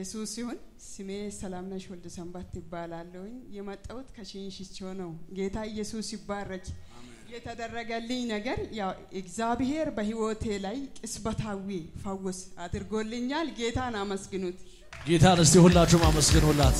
ኢየሱስ ይሁን። ስሜ ሰላምነሽ ወልደ ሰንበት ይባላለሁኝ። የመጣሁት ከሽንሽቾ ነው። ጌታ ኢየሱስ ይባረክ። የተደረገልኝ ነገር ያው እግዚአብሔር በህይወቴ ላይ ቅስበታዊ ፈውስ አድርጎልኛል። ጌታን አመስግኑት። ጌታን እስቲ ሁላችሁም አመስግኑላት።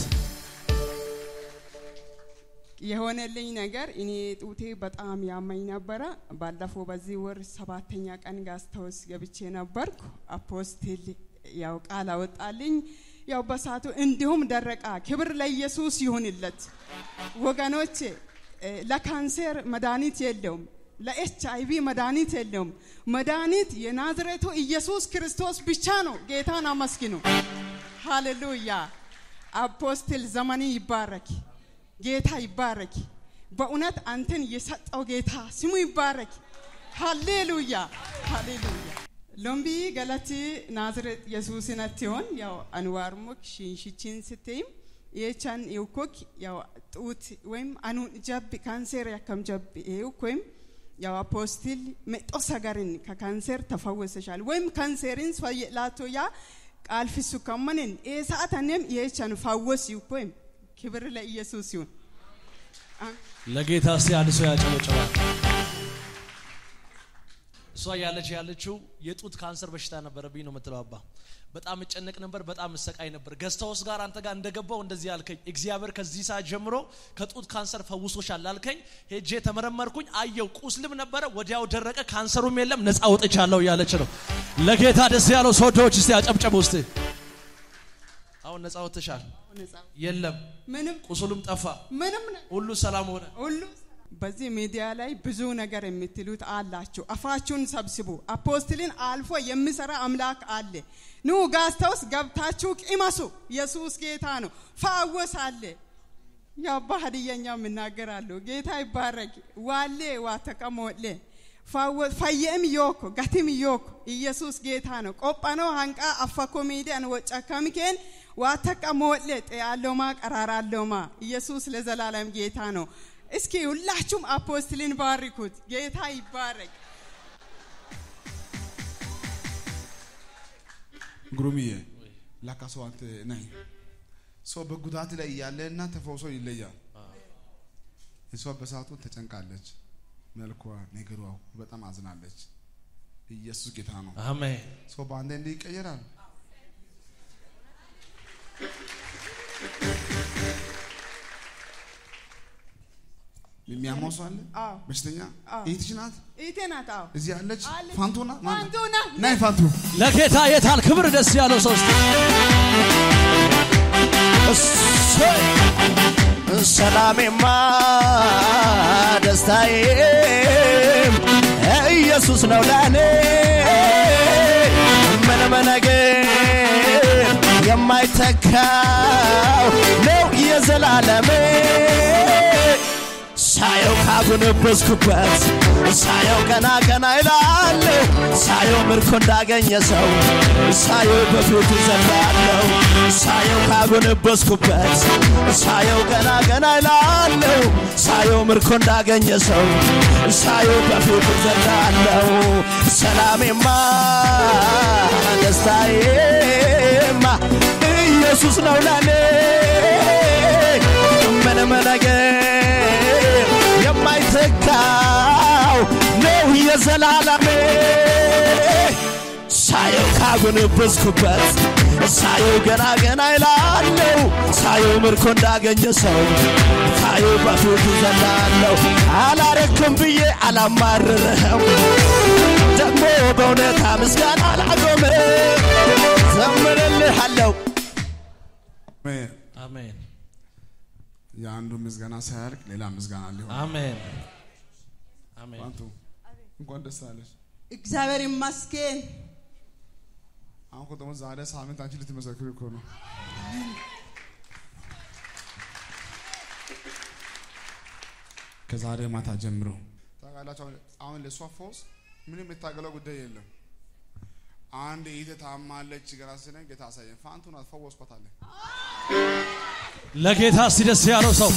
የሆነልኝ ነገር እኔ ጡቴ በጣም ያመኝ ነበረ። ባለፈው በዚህ ወር ሰባተኛ ቀን ጋስታውስ ገብቼ ነበርኩ። አፖስትል ያው ቃል አወጣልኝ። ያው በሳቱ እንዲሁም ደረቃ። ክብር ለኢየሱስ ይሁንለት ወገኖቼ። ለካንሰር መድኃኒት የለውም። ለኤች አይቪ መድኃኒት የለውም። መድኃኒት የናዝሬቱ ኢየሱስ ክርስቶስ ብቻ ነው። ጌታን አመስግኑ። ሃሌሉያ። አፖስትል ዘመኔ ይባረክ። ጌታ ይባረክ። በእውነት አንተን የሰጠው ጌታ ስሙ ይባረክ። ሃሌሉያ ሃሌሉያ። ሎምቢ ገለቲ ናዝሬት የሱስነት ይሆን ያው አንዋር ሙክ ሽንሽችን ስትይም የቻን የውኮክ ያው ጡት ወይም አኑን ጀብ ካንሴር ያከም ጀብ ይውክ ወይም ያው አፖስትል መጦ ሰገርን ከካንሴር ተፈወሰሻል ወይም ካንሴርን ፈየላቶ ያ ቃል ፍሱ ከመንን ኤሳአተንም የቻን ፈወስ ይውክ ወይም ክብር ለኢየሱስ ይሁን። ለጌታ እስቲ አንድ ሰው ያጨበጭባል። እሷ ያለች ያለችው የጡት ካንሰር በሽታ ነበረብኝ ነው የምትለው። አባ በጣም እጨነቅ ነበር፣ በጣም እሰቃይ ነበር። ገዝታውስ ጋር አንተ ጋር እንደገባው እንደዚህ አልከኝ። እግዚአብሔር ከዚህ ሰዓት ጀምሮ ከጡት ካንሰር ፈውሶሻል አልከኝ። ሄጄ ተመረመርኩኝ፣ አየው፣ ቁስልም ነበረ፣ ወዲያው ደረቀ፣ ካንሰሩም የለም፣ ነፃ ወጥቻለሁ እያለች ነው። ለጌታ ደስ ያለው ሰዎች እስቲ አጨብጨቡ እስቲ። አሁን ነፃ ወጥተሻል፣ የለም ምንም ቁስሉም ጠፋ፣ ምንም ሁሉ ሰላም ሆነ። ሁሉ በዚህ ሚዲያ ላይ ብዙ ነገር የምትሉት አላችሁ። አፋችሁን ሰብስቡ። አፖስትልን አልፎ የሚሰራ አምላክ አለ። ኑ ጋስታውስ ገብታችሁ ቅመሱ። ኢየሱስ ጌታ ነው። ፋወስ አለ። ያባ ሀዲየኛ የምናገራለሁ። ጌታ ይባረክ። ዋሌ ዋተቀሞሌ ፈየም ዮኮ ገቲም ዮኮ ኢየሱስ ጌታ ነው። ቆጳኖ ሀንቃ አፋኮ ሚዲያን ወጨከምኬን ዋተቀሞሌ ጤያሎማ ቀራራሎማ ኢየሱስ ለዘላለም ጌታ ነው። እስኪ ሁላችሁም አፖስትልን ባርኩት። ጌታ ይባረክ። ግሩምዬ ላካ ሰው አንተ ነህ። ሰው በጉዳት ላይ እያለና ተፈውሶ ይለያል። እሷ በሰዓቱ ተጨንቃለች። መልኳ፣ ነገሯ በጣም አዝናለች። ኢየሱስ ጌታ ነው። አሜን። ሰው በአንድ እንዲህ ይቀየራል። የሚያመው ሰው አለ? አዎ በሽተኛ አዎ። እህትሽ ናት? ኢቴ ናት። አዎ እዚህ አለች? አለች። ፋንቱ ናት? ማን ናት? ፋንቱ ናት። ናይ ፋንቱ ለጌታ የታል ክብር ደስ ያለው ሰው እስቲ እሰይ! ሰላሜማ ደስታዬም ኢየሱስ ነው ለኔ ምንም ነገር የማይተካው ነው የዘላለሜ ሳየው ካጎነበስኩበት ሳየው ገና ገና ይላል ሳየው ምርኮ እንዳገኘ ሰው ሳየው በፊቱ ዘላለሁ ሳየው ካጎነበስኩበት ሳየው ገና ገና ይላለሁ ሳየው ምርኮ እንዳገኘ ሰው ሳየው በፊቱ ዘላለሁ ሰላሜማ ደስታዬማ ኢየሱስ ነው ለኔ ምንም ነገር የማይተካው ነው የዘላለሜ ሳየው ካጎነበስኩበት ሳየው ገና ገና ይላለው ሳየው ምርኮ እንዳገኘ ሰው ሳየው በፊቱ ዘላለሁ አላረክም ብዬ አላማርርህም ደግሞ በእውነታ ምስጋና አላቆምም ዘምርልሃለሁ አሜን። አሜን የአንዱ ምስጋና ሳያልቅ ሌላ ምስጋና ሊሆን አሜን አሜን። ፋንቱ እንኳን ደስ አለሽ። እግዚአብሔር ይመስገን። አሁን እኮ ደግሞ ዛሬ ሳምንት አንቺ ልትመሰክሪ እኮ ነው። ከዛሬ ማታ ጀምሮ ታውቃላችሁ። አሁን- አሁን ለእሷ ፈውስ ምንም የታገለው ጉዳይ የለም። አንድ ይተ ታማለች ገና ስነ ጌታ አሳየን። ፋንቱ ናት ፈወስኳት አለ። ለጌታ እስቲ ደስ ያለው ሰው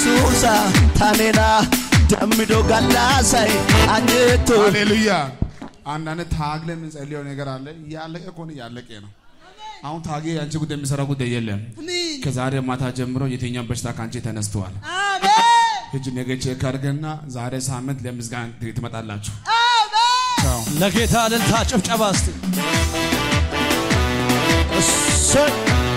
yesuusa tanena dammido gallasay anjetto ሃሌሉያ አንዳንድ ታግለ የምንጸልየው ነገር አለ። ያለቀ ከሆነ ያለቀ ነው። አሁን ታጌ የአንቺ ጉዳይ የሚሰራ ጉዳይ የለም። አሜን ከዛሬ ማታ ጀምሮ የትኛው በሽታ ከአንቺ ተነስተዋል። አሜን እጅ ነገ ቼክ አድርገና ዛሬ ሳምንት ለምስጋና ትመጣላችሁ። አሜን ቻው። ለጌታ እልልታ ጭብጨባ እስቲ እሰይ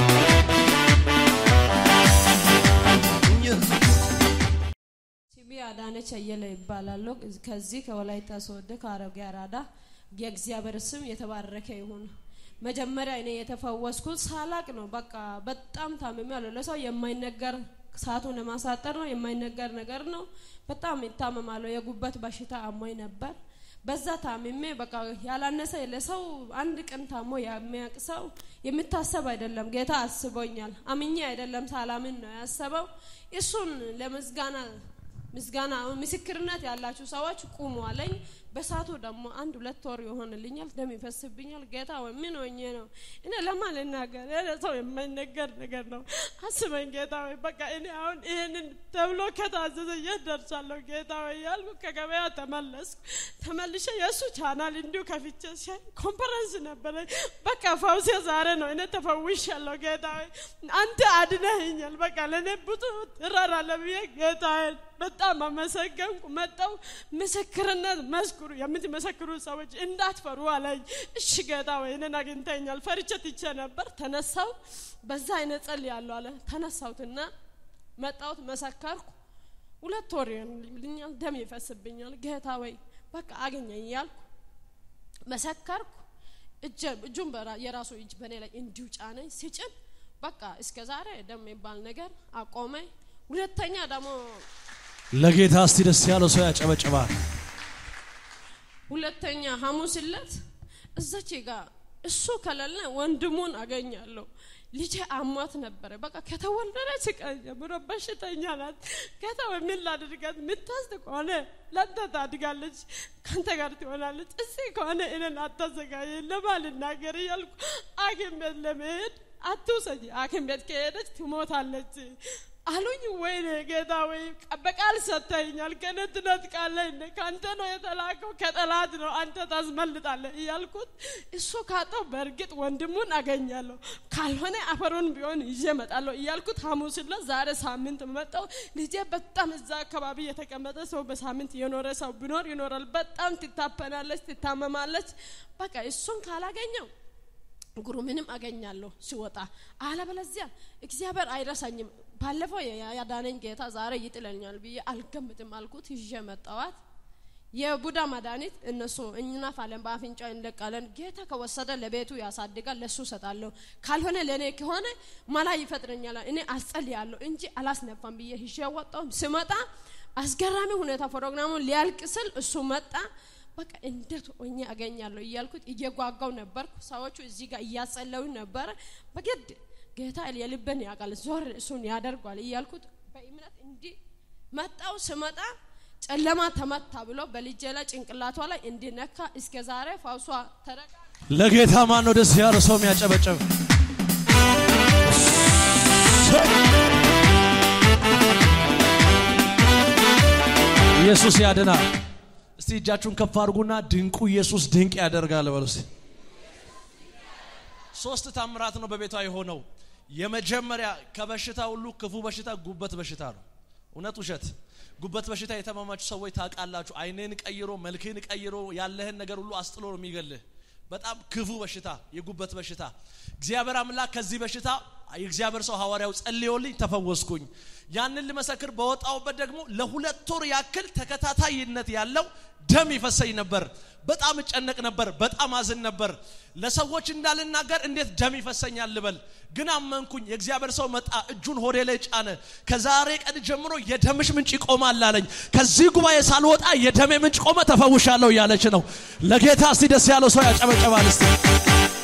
ስሜ አዳነች አየለ ይባላለሁ። ከዚህ ከወላይታ ሶዶ ከአሮጌ አራዳ የእግዚአብሔር ስም የተባረከ ይሁን። መጀመሪያ እኔ የተፈወስኩት ሳላቅ ነው። በቃ በጣም ታምሜያለሁ። ለሰው የማይነገር ሰዓቱን ለማሳጠር ነው የማይነገር ነገር ነው። በጣም ይታመማለሁ። የጉበት በሽታ አሞኝ ነበር። በዛ ታምሜ በቃ ያላነሰ ለሰው አንድ ቀን ታሞ የሚያውቅ ሰው የሚታሰብ አይደለም። ጌታ አስቦኛል። አምኜ አይደለም ሳላምን ነው ያሰበው። እሱን ለምስጋና ምስጋና አሁን ምስክርነት ያላችሁ ሰዎች ቁሙ አለኝ። በሳቱ ደግሞ አንድ ሁለት ወር ይሆንልኛል፣ ደም ይፈስብኛል። ጌታ ወይ ምን ሆኜ ነው እኔ ለማን ልናገር? ይሄ ሰው የማይነገር ነገር ነው። አስበኝ ጌታ ወይ በቃ እኔ አሁን ይሄንን ተብሎ ከታዘዘ የት ደርሳለሁ? ጌታ ወይ ያልኩ ከገበያ ተመለስኩ። ተመልሼ የእሱ ቻናል እንዲሁ ከፍቼ ሲያይ ኮንፈረንስ ነበረ። በቃ ፈውሴ ዛሬ ነው። እኔ ተፈውሻለሁ። ጌታ ወይ አንተ አድነኸኛል። በቃ ለእኔ ብዙ ትራራለህ ብዬ ጌታ በጣም አመሰገንኩ። መጣው ምስክርነት መስክሩ፣ የምትመሰክሩ ሰዎች እንዳትፈሩ አለኝ። እሺ ጌታ ወይ እኔን አግኝተኛል። ፈርቼ ትቼ ነበር። ተነሳው በዛ አይነት ጸልያለሁ አለ። ተነሳሁትና መጣሁት፣ መሰከርኩ። ሁለት ወር ይሆንልኛል፣ ደም ይፈስብኛል። ጌታ ወይ በቃ አገኘኝ እያልኩ መሰከርኩ። እጄ- እጁን በራ- የራሱ እጅ በእኔ ላይ እንዲሁ ጫነኝ። ሲጭን በቃ እስከ ዛሬ ደም የሚባል ነገር አቆመኝ። ሁለተኛ ደግሞ ለጌታ እስቲ ደስ ያለው ሰው ያጨበጭባል። ሁለተኛ ሐሙስ ዕለት እዛች ጋር እሱ ከሌለ ወንድሙን አገኛለሁ። ልጄ አሟት ነበረ። በቃ ከተወለደች ቀን ጀምሮ በሽተኛ ናት። ጌታ ወይ ምን ላድርጋት? ምታስት ከሆነ ለአንተ ታድጋለች፣ ከአንተ ጋር ትሆናለች። እዚህ ከሆነ እኔን አታዘጋጅ ለማን ልናገር እያልኩ ሐኪም ቤት ለመሄድ አትውሰጂ፣ ሐኪም ቤት ከሄደች ትሞታለች አሉኝ። ወይኔ ጌታ ወይ በቃል ሰጥተኛል። ከእኔ ትነጥቃለህ እንደ ከአንተ ነው የተላከው ከጠላት ነው አንተ ታስመልጣለህ እያልኩት እሱ ካጣው በእርግጥ ወንድሙን አገኛለሁ ካልሆነ አፈሩን ቢሆን ይዤ እመጣለሁ እያልኩት ሐሙስ ዕለት ዛሬ ሳምንት መጣው። ልጄ በጣም እዛ አካባቢ የተቀመጠ ሰው በሳምንት የኖረ ሰው ቢኖር ይኖራል። በጣም ትታፈናለች፣ ትታመማለች። በቃ እሱን ካላገኘው እግሩ ምንም አገኛለሁ ሲወጣ፣ አለበለዚያ እግዚአብሔር አይረሳኝም። ባለፈው ያ- ያዳነኝ ጌታ ዛሬ ይጥለኛል ብዬ አልገምትም አልኩት። ይዤ መጣዋት። የቡዳ መድኃኒት እነሱ እንናፋለን፣ በአፍንጫ እንለቃለን። ጌታ ከወሰደ ለቤቱ ያሳድጋል፣ ለሱ እሰጣለሁ። ካልሆነ ለእኔ ከሆነ መላ ይፈጥረኛል። እኔ አስጸልያለሁ እንጂ አላስነፋም ብዬ ይዤ ወጣሁ። ስመጣ አስገራሚ ሁኔታ ፕሮግራሙን ሊያልቅ ስል እሱ መጣ። በቃ እንዴት ሆኜ አገኛለሁ እያልኩት እየጓጓው ነበርኩ። ሰዎቹ እዚህ ጋር እያጸለዩ ነበረ። በግድ ጌታ የልብን ያውቃል፣ ዞር እሱን ያደርጓል እያልኩት በእምነት እንዲህ መጣው። ስመጣ ጨለማ ተመታ ብሎ በልጄ ላይ ጭንቅላቷ ላይ እንዲነካ እስከ ዛሬ ፈውሷ ተረጋ ለጌታ ማን ነው ደስ ያለው ሰው የሚያጨበጭብ? ኢየሱስ ያድናል። እስቲ እጃችሁን ከፍ አድርጉና ድንቁ ኢየሱስ ድንቅ ያደርጋል በሉ እስቲ። ሶስት ታምራት ነው በቤቷ የሆነው። የመጀመሪያ ከበሽታ ሁሉ ክፉ በሽታ ጉበት በሽታ ነው። እውነት ውሸት? ጉበት በሽታ የተማማችሁ ሰዎች ታውቃላችሁ። አይንህን ቀይሮ መልክህን ቀይሮ ያለህን ነገር ሁሉ አስጥሎ ነው የሚገልህ። በጣም ክፉ በሽታ የጉበት በሽታ። እግዚአብሔር አምላክ ከዚህ በሽታ የእግዚአብሔር ሰው ሐዋርያው ጸልዮልኝ ተፈወስኩኝ። ያንን ልመሰክር በወጣውበት ደግሞ ለሁለት ወር ያክል ተከታታይነት ያለው ደም ይፈሰኝ ነበር። በጣም እጨነቅ ነበር። በጣም አዝን ነበር። ለሰዎች እንዳልናገር እንዴት ደም ይፈሰኛል ልበል። ግን አመንኩኝ። የእግዚአብሔር ሰው መጣ፣ እጁን ሆዴ ላይ ጫነ። ከዛሬ ቀን ጀምሮ የደምሽ ምንጭ ይቆማል አለኝ። ከዚህ ጉባኤ ሳልወጣ የደሜ ምንጭ ቆመ፣ ተፈውሻለሁ እያለች ነው። ለጌታ እስቲ ደስ ያለው ሰው ያጨበጨባል እስቲ